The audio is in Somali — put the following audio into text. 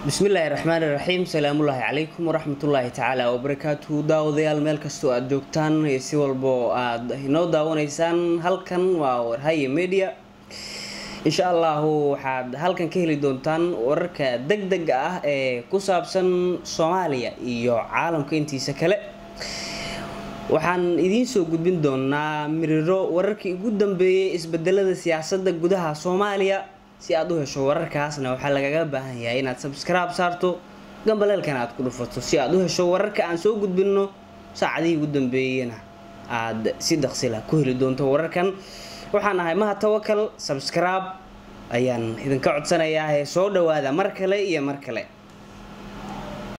bismillaahi raxmaani raxiim salaamullaahi calaykum waraxmatullaahi tacaala wabarakaatuhu daawadayaal meel kastoo aada joogtaan iyo si walba oo aada inoo daawanaysaan halkan waa warhaye media insha allahu waxaad halkan ka heli doontaan wararka deg dega ah ee ku saabsan soomaaliya iyo caalamka intiisa kale waxaan idiin soo gudbin doonaa miriro wararkii ugu dambeeyay isbedelada siyaasadda gudaha soomaaliya si aad u hesho wararkaasna waxaa lagaga baahan yahay inaad sabscribe saarto gambaleelkana aad ku dhufato si aad u hesho wararka aan soo gudbinno saacadihii ugu dambeeyena aad si daqsila ku heli doonto wararkan waxaan ahay maha tawakal sabscribe ayaan idinka codsanayaa ee soo dhawaada mar kale iyo mar kale